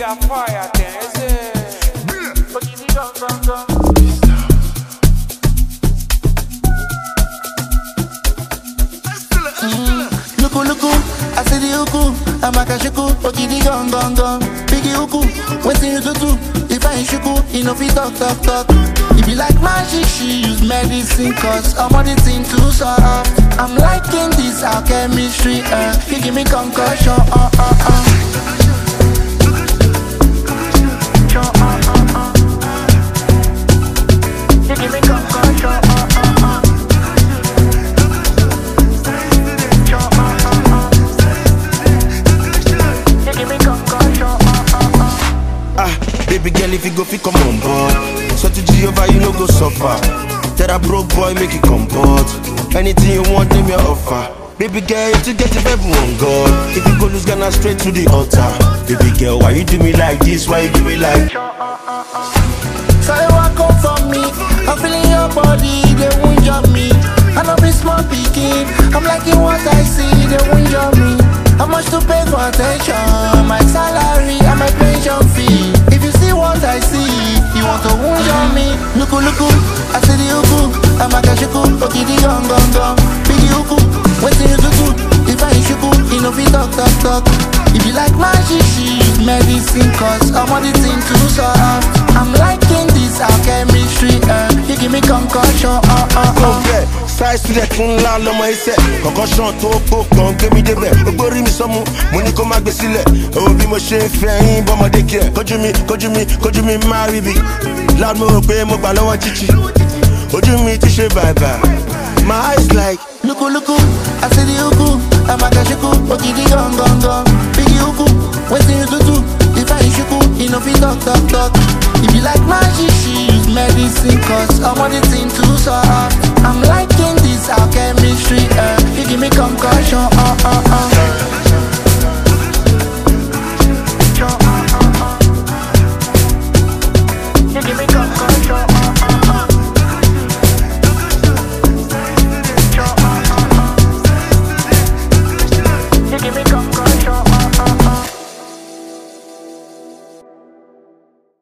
a fire thing, is it? But you need gum, gum, gum. Luku luku, I see the uku, I'm a kashiku, okidi gong gong gong. Biggie uku, waiting you to do. If I ain't shuku, you know fi talk talk talk. If you like magic, she use medicine, cause I'm on the thing too soft. I'm liking this our chemistry, uh. You give me concussion, uh uh uh. Sure, uh, uh, uh. You give me concussion, uh uh uh. Sure, uh, uh, uh. You give me concussion, uh uh uh. Ah, baby girl, if you go fit come on board. So to Jehovah, you no go suffer. Tell a broke boy, make it comport. Anything you want, name your offer. Baby girl, to get if everyone God. If you go lose Ghana straight to the altar. Baby girl, why you do me like this? Why you do me like? So you walk up for me, I'm feeling your body, they won't jump me. I know be small picking, I'm liking what I see, they won't jump me. How much to pay for attention? My salary and my pension fee. If you see what I see, you want to wound on me. Luku luku, I see the uku, I'm a kashiku, okidi gong gong gong. Biggie uku, waiting you to do. If I ain't shuku, you know fi talk talk talk. If you like magic, she use medicine, cause I'm on the thing too soft. I'm liking this our chemistry, uh. You give me concussion, uh uh Kò uh. bẹ́ẹ̀ sáì sílẹ̀ tún ńlá lọ́mọ iṣẹ́ kọ̀kọ́ ṣan tó kó kàn gbé mi débẹ̀ gbogbo rí mi sọ́mu mo ní kó má gbé sílẹ̀ òun bí mo ṣe ń fẹ́ yín bọ́mọdé kí ẹ̀ kójú mi kójú mi kójú mi má rí bi loud mo rò pé mo gbà lọ́wọ́ jíjí ojú mi ti ṣe bàbà my eyes like Luku luku,